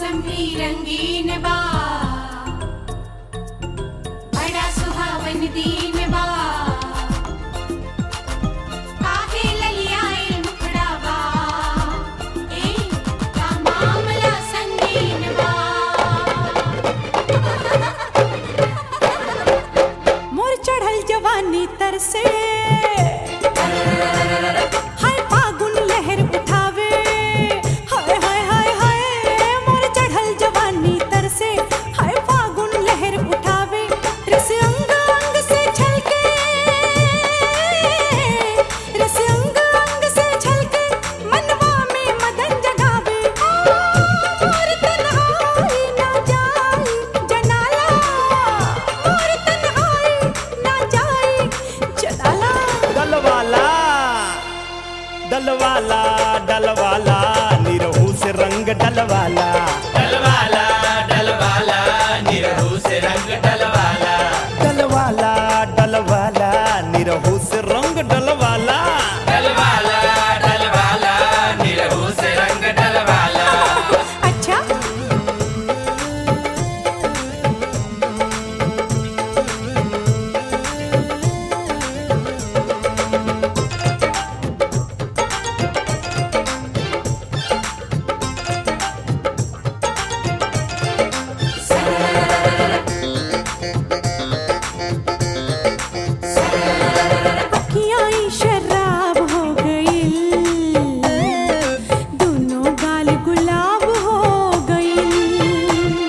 मौसम भी रंगीन बा बड़ा सुहावन दिन बा काहे ललियाए मुखड़ा बा ए का मामला संगीन बा मोर चढ़ल जवानी तर से हाय फागुन लहर उठावे हाय हाय हाय हाय मोर चढ़ल जवानी तर से हाय फागुन लहर उठावे रस अंग अंग से छलके रस अंग अंग से छलके मनवा में मदन जगावे मोर तन्हाई ना जाई जनाला मोर तन्हाई ना जाई जनाला डलवाला डलवाला डलवाला निरहू से रंग डलवाला डलवाला डलवाला निरहू से रंग डलवाला डलवाला डलवाला निरहू से रंग डलवाला डलवाला डलवाला निरहू से रंग डलवाला अच्छा अखियाँ ही शराब हो गई दोनों गाल गुलाब हो गई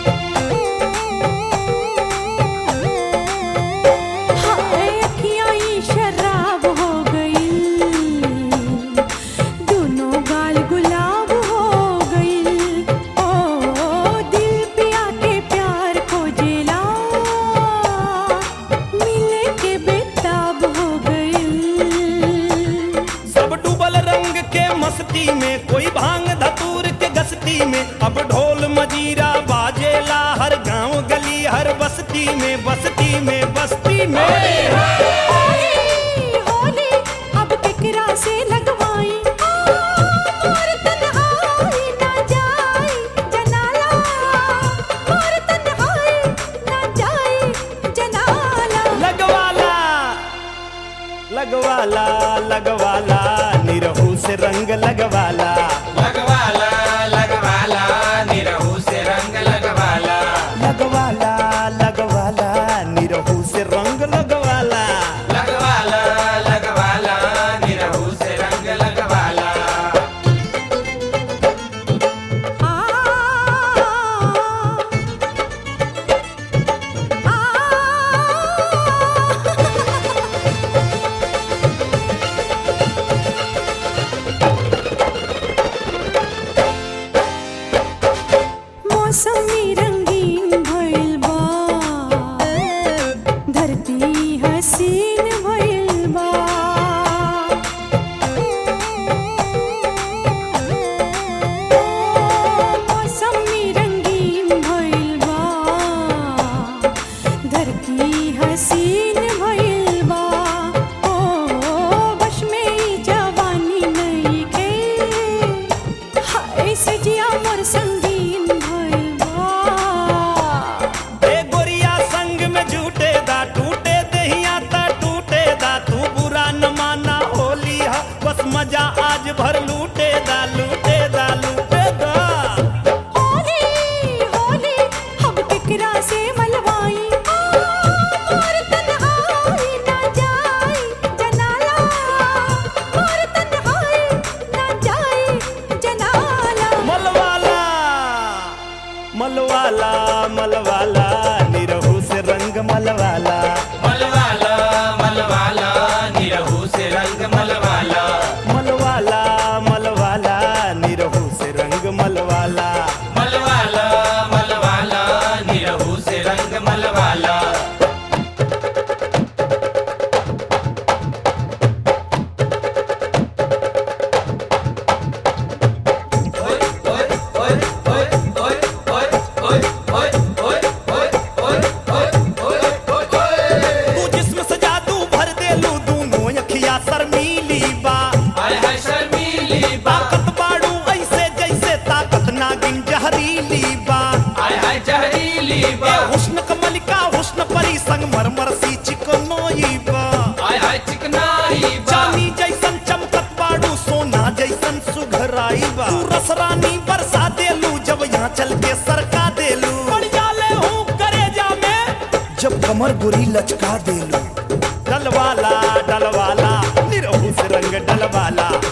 हाय अखियाँ ही शराब हो गई दोनों गाल गुलाब हो गई ओ दिल पिया के प्यार को जेला मिले के बेताब हो गई सब डूबल रंग के मस्ती में कोई भांग धतूर के गस्ती में अब ढोल मजीरा बाजेला हर गांव गली हर बस्ती में बस्ती में बस्ती में होली होली अब केकरा से लगवाई मोर तन्हाई ना जाई जनाला मोर तन्हाई ना जाई जनाला लगवाला लगवाला लगवाला निरहू से रंग लगवाला लगवाला लगवाला निरहू से रंग लगवाला लगवाला लगवाला निरहू से रंग लगवाला लगवाला लगवाला निरहू से रंग लगवाला आ आ मौसमी रंगीन भइल बा धरती हसीन भइल बा मौसमी रंगीन भइल बा धरती हसीन भइल बा ओ बश में ई जवानी नइखे हाय सजिया मोर संगीन भइल बा ए गोरिया संग में झूठे दा टूटे दहिया ता टूटे दा तू बुरा न माना होली हा बस मजा आज भर लूटे दा लूटे दा लूटे दा होली होली हम केकरा से मलवाई मोर तन्हाई ना जाई जनाला मोर तन्हाई ना जाई जनाला मलवाला मलवाला मलवाला निरहू से रंग मलवाला मलवाला मलवाला निरहू से रंग मलवाला मलवाला हंसी चिकनोई बा आय हाय चिकनाई बा चांदी जैसन चमकत बाड़ू सोना जैसन सुघराई बा तू रसरानी बरसा देलू जब यहाँ चल के सरका देलू पड़ जाले हूँ करेजा में जब कमर गोरी लचका देलू डलवाला डलवाला निरहू से रंग डलवाला